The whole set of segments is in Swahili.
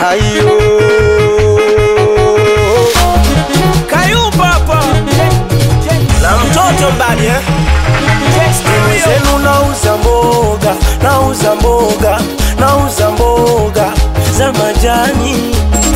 ayo Kayumba hapa na mtoto mbali eh? Zenu nauza mboga, nauza mboga, nauza mboga za majani.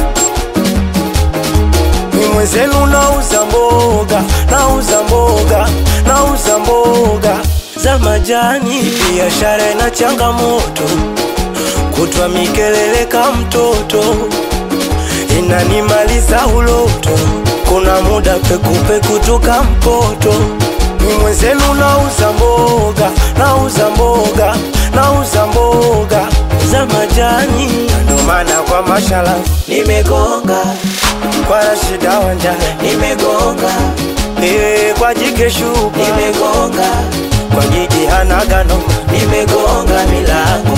Ni mwenzenu nauza mboga, nauza mboga, nauza mboga za majani. Biashara ina changamoto, kutwa mikelele ka mtoto, inanimaliza uloto. Kuna muda pekupeku tuka mpoto ni mwenzenu nauza mboga, nauza mboga, nauza mboga za majani. Ndo maana kwa mashala nimegonga, kwa Rashida Wanja nimegonga, eh, kwa Jike Shuka nimegonga, kwa Gigi Hanagano nimegonga milango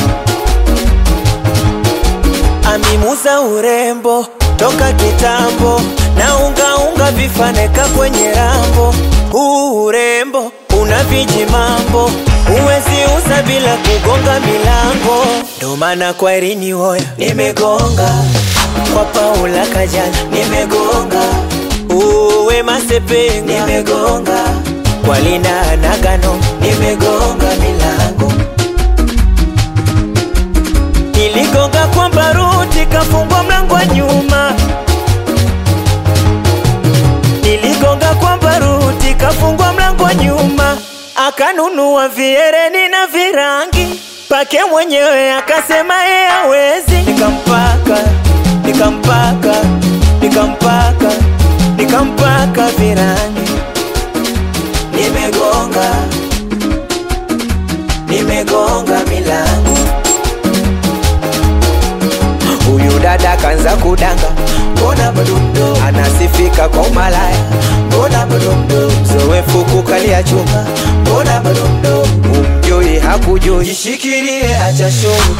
amimuza urembo toka kitambo na ungaunga vifaneka kwenye rambo. Huu urembo una viji mambo, huwezi uza bila kugonga milango. Ndo maana kwa Irini Hoya nimegonga, kwa Paula Kajana nimegonga, uwe Masepe nimegonga, kwa Lina Nagano nimegonga milango niligonga kwa baruti kafungwa mlango wa nyuma niligonga kwa baruti kafungwa mlango wa nyuma akanunua viereni na virangi pake mwenyewe akasema ye hawezi nikampaka nikampaka nikampaka nikampaka virangi nimegonga nimegonga milango Huyu dada kanza kudanga, mbona bado mdogo, anasifika kwa umalaya, mbona bado mdogo, mzoefu kukalia chuma, mbona bado mdogo, umjui hakujui, jishikilie acha show.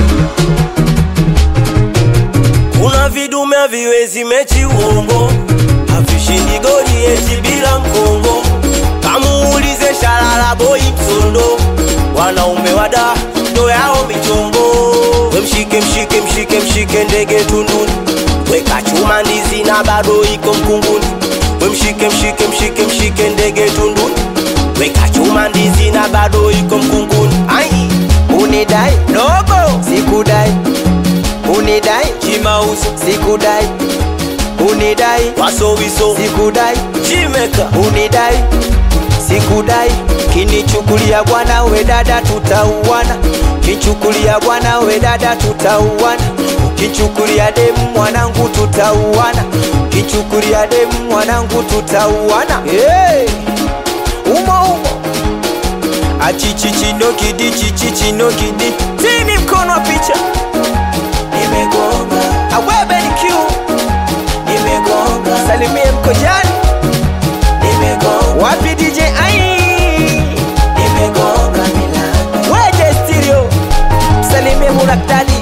Kuna vidume haviwezi mechi uongo, havishindi goli eti bila mkongo. Kamuulize Shalala boy Msondo, wanaume wada ndo yao michongo. We mshike mshike mshike mshike ndege tunduni, weka chuma ndizi na bado iko mkunguni. We mshike mshike mshike mshike ndege tunduni, weka chuma ndizi na bado iko mkunguni. Ai, unidai dogo, sikudai unidai chimauzo sikudai unidai wasowiso sikudai chimeka unidai sikudai kinichukulia bwana we dada tutauana kichukulia bwana we dada tutauana ukichukulia demu mwanangu tutauana kichukulia demu mwanangu tutauana hey! umo umo achichichinokidi chichichinokidi tini mkono wa picha nimegonga awebeniq nimegonga salimie mkojani nimegonga wapi dj ai nimegonga milango weje stereo salimie munaktali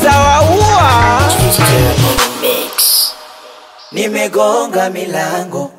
utawaua nimegonga milango